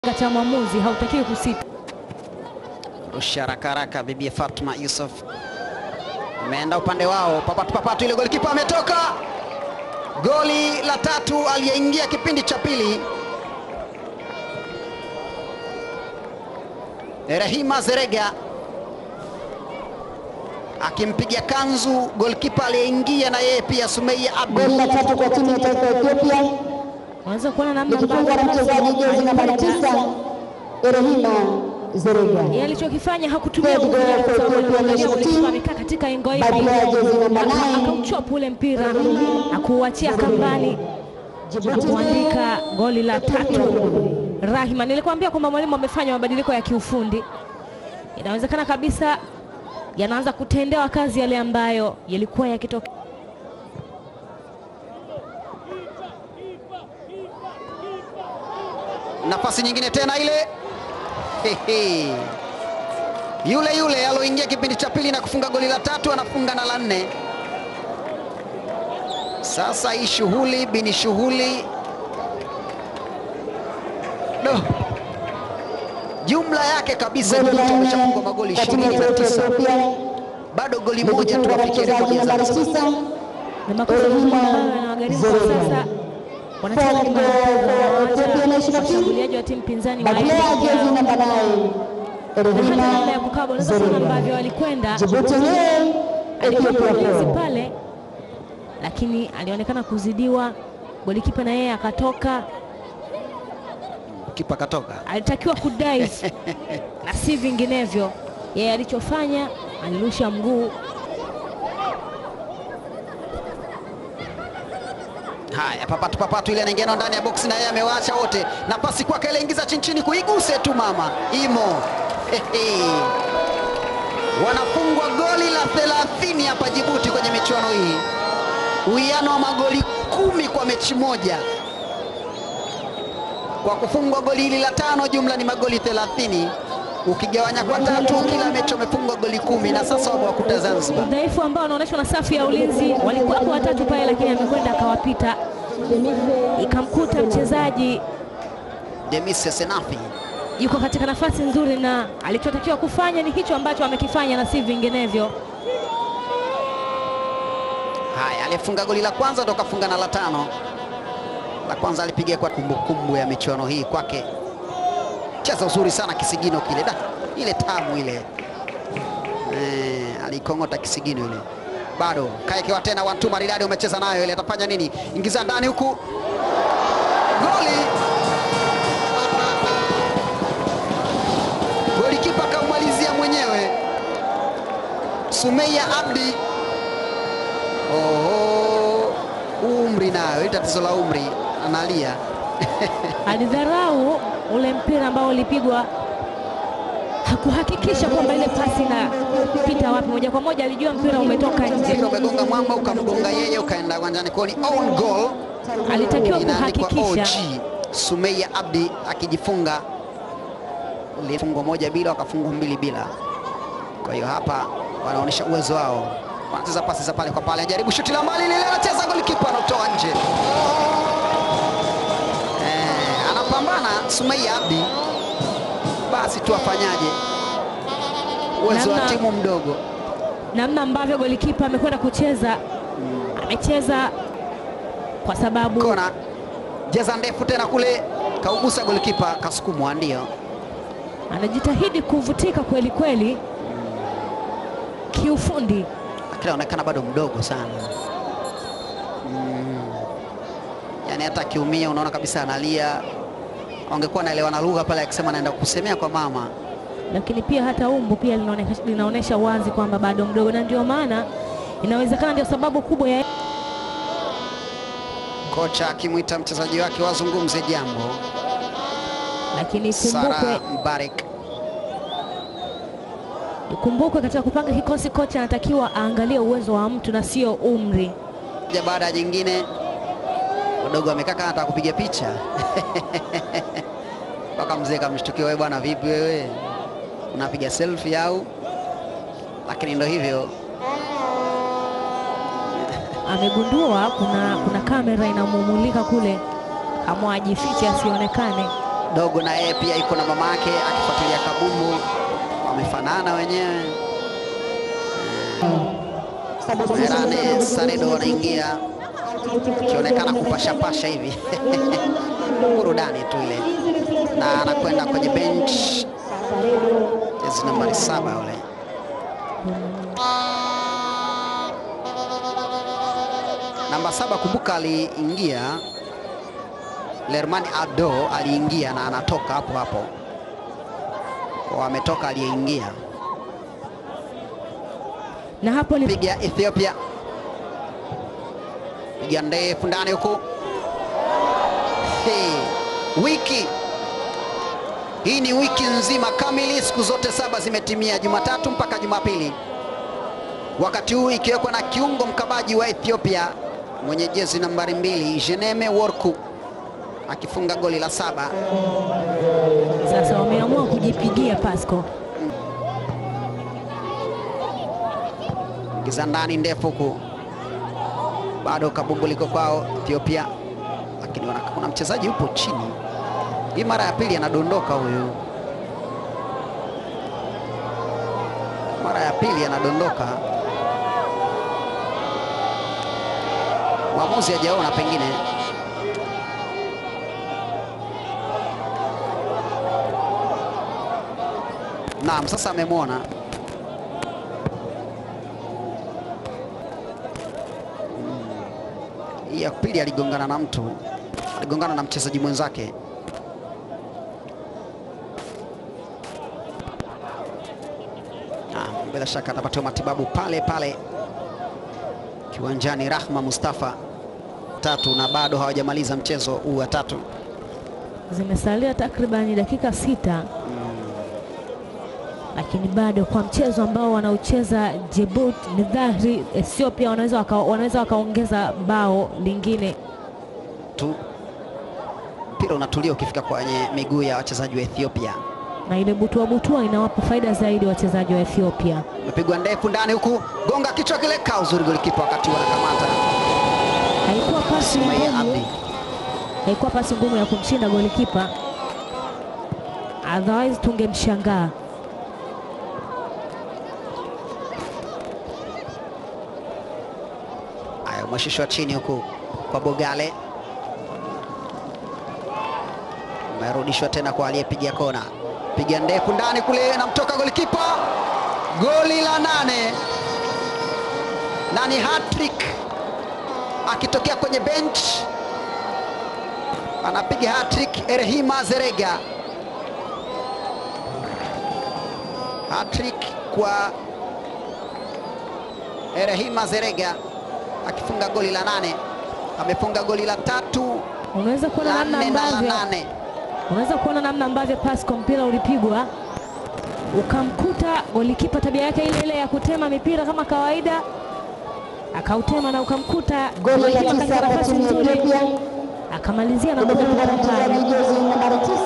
cha mwamuzi hautakiwi kusita. Rusha haraka haraka, bibi Fatma Yusuf ameenda upande wao, papatu papatu, ile golikipa ametoka. Goli la tatu aliyeingia kipindi cha pili, Rehima Zerega akimpiga kanzu golikipa aliyeingia na yeye pia Sumeia Abdi. Goli la tatu kwa timu ya taifa ya Ethiopia Unaweza kuona namna likifungwa na mchezaji jezi nambari tisa Erehima Zerega. yeye alichokifanya hakutumia Third nguvu goal nyingi, kwa for sababu Ethiopia aliangalia national golikipa team. amekaa katika engo By hivi, player jezi namba Aka- 9 akauchop ule mpira na kuuachia kambani na kuandika goli la tatu. Rahima, nilikwambia kwamba mwalimu amefanya mabadiliko ya kiufundi, inawezekana kabisa yanaanza kutendewa kazi yale ambayo yalikuwa yakitoka. Nafasi nyingine tena ile Hehe. yule yule aloingia kipindi cha pili na kufunga goli la tatu anafunga na la nne. Sasa hii shughuli bini shughuli do jumla yake kabisa Goli la Djibouti nne ameshafungwa magoli kwa timu ya ishirini na taifa ya tisa Ethiopia bado goli moja tu likifungwa na afikie rekodi mchezaji ya nambari Zanzibar. tisa na makosa Erehima ambayo yanawagharimu kwa Zerega. sasa wanacheza Fourth nyuma ya goal mpira, for wanaacha Ethiopia national team. washambuliaji wa timu pinzani By waende player peke jezi yao. namba 9 na hata namna ya Erehima kukaba unaweza kuona Zerega. ambavyo walikwenda Djibouti nil alikuwa Ethiopia mlinzi 4. pale, lakini alionekana kuzidiwa. Golikipa na yeye akatoka, Kipa katoka alitakiwa kudive na si vinginevyo. Yeye alichofanya alirusha mguu. Haya, papatu papatu ile anaingia nao ndani ya boksi na yeye amewaacha wote, na pasi kwake ile ingiza chini chini, kuiguse tu mama imo. Hehe. Wanafungwa goli la 30 hapa Djibouti kwenye michuano hii, uwiano wa magoli kumi kwa mechi moja. Kwa kufungwa goli hili la tano, jumla ni magoli 30 ukigawanya kwa tatu, kila mechi wamefungwa goli kumi, na sasa wamewakuta Zanzibar. Udhaifu ambao unaonyeshwa na safu ya ulinzi, walikuwepo watatu pale, lakini amekwenda akawapita, ikamkuta mchezaji Demise Senafi yuko katika nafasi nzuri, na alichotakiwa kufanya ni hicho ambacho amekifanya na si vinginevyo. Haya, aliyefunga goli la kwanza ndo kafunga na la tano. La kwanza alipiga kwa kumbukumbu ya michuano hii kwake, cheza uzuri sana kisigino kile, da ile tamu ile eh, alikong'ota kisigino ile. Bado kaekewa tena wantu maridadi, umecheza nayo ile, atafanya nini? Ingiza ndani huku, goli! Golikipa kaumalizia mwenyewe Sumeia Abdi. Oho, umri nayo, hili tatizo la umri, analia alidharau ule mpira ambao ulipigwa, hakuhakikisha kwamba ile pasi inapita wapi. Moja kwa moja alijua mpira umetoka nje, mpira umegonga mwamba ukamgonga yeye ukaenda uwanjani, kwa hiyo ni own goal, alitakiwa inaandikwa kuhakikisha. OG. Sumeia Abdi akijifunga lifungwa moja bila, wakafungwa mbili bila. Kwa hiyo hapa wanaonyesha uwezo wao, wanacheza pasi za pale kwa pale, anajaribu shuti la mbali lile, anacheza golikipa anatoa nje. Eh, anapambana Sumeia Abdi, basi tu afanyaje? Uwezo wa Namna- timu mdogo. namna ambavyo golikipa amekwenda kucheza, amecheza kwa sababu kona jeza ndefu tena kule, kaugusa golikipa, kasukumwa. Ndio anajitahidi kuvutika kweli kweli kiufundi. lakini anaonekana bado mdogo sana mm. Yani hata akiumia unaona kabisa analia. Angekuwa anaelewana lugha pale, akisema anaenda kusemea kwa mama. lakini pia hata umbo pia linaoneka- linaonyesha wazi kwamba bado mdogo, na ndio maana inawezekana ndio sababu kubwa ya Kocha akimwita mchezaji wake wazungumze jambo. lakini Sara ikumbukwe, Mbarik ikumbukwe katika kupanga kikosi, kocha anatakiwa aangalie uwezo wa mtu na sio umri. moja baada ya jingine, wadogo wamekaa kama anataka kupiga picha mpaka mzee kamshtukia, wewe bwana, vipi wewe unapiga selfie au? Lakini ndo hivyo amegundua kuna, kuna kamera inamumulika kule, kamwa ajifiche asionekane. dogo na yeye pia yuko na mama yake akifuatilia kabumbu, wamefanana wenyewe. Herane Saredo anaingia akionekana kupashapasha hivi burudani tu ile, na anakwenda kwenye bench, jezi nambari saba ule namba saba. Kumbuka aliingia Lerman Ado aliingia na anatoka hapo hapo, kwa ametoka aliyeingia na hapo ni piga Ethiopia, piga ndefu ndani huku. Hey, wiki hii ni wiki nzima kamili, siku zote saba zimetimia, Jumatatu mpaka Jumapili, wakati huu ikiwekwa na kiungo mkabaji wa Ethiopia mwenye jezi nambari mbili Jeneme Worku akifunga goli la saba. sasa wameamua kujipigia Pasco. Ingiza ndani ndefu huku, bado kabumbu liko kwao Ethiopia, lakini wana- kuna mchezaji yupo chini. Hii mara ya pili anadondoka huyu, mara ya pili anadondoka. Mwamuzi hajaona pengine. Naam, sasa amemwona. Hii ya pili aligongana na mtu, aligongana na mchezaji mwenzake. Ah, bila shaka atapatiwa matibabu pale pale kiwanjani. Rahma Mustafa tatu, na bado hawajamaliza mchezo huu wa tatu. Zimesalia takribani dakika sita, lakini bado kwa mchezo ambao wanaocheza Djibouti ni dhahiri Ethiopia wanaweza waka, wanaweza wakaongeza bao lingine. tu mpira unatulia ukifika kwenye miguu ya wachezaji wa Ethiopia. na ile butua butua inawapa faida zaidi wachezaji wa Ethiopia. Imepigwa ndefu ndani huku, gonga kichwa kile, kaa uzuri golikipa wakati wanakamata Haikuwa pasi Sumaya ngumu, Abdi. haikuwa pasi ngumu ya kumshinda golikipa, otherwise tungemshangaa. Haya, umeshushwa chini huku kwa Bogale, umerudishwa tena kwa aliyepiga kona, piga ndefu ndani kule, namtoka golikipa, goli la nane na ni hat-trick akitokea kwenye bench, anapiga hat-trick Erhima Zerega, hat-trick kwa Erehima Zerega akifunga goli la nane, amefunga goli la tatu, Unaweza kuona la namna nne na la ambavyo nane. unaweza kuona namna ambavyo Pasco mpira ulipigwa ukamkuta golikipa, tabia yake ile ile ya kutema mipira kama kawaida, akautema na ukamkuta Goli la golikipa tisa katika kwa nafasi timu ya nzuri, Ethiopia akamalizia na kuja limefungwa na kufunga mchezaji jezi nambari tisa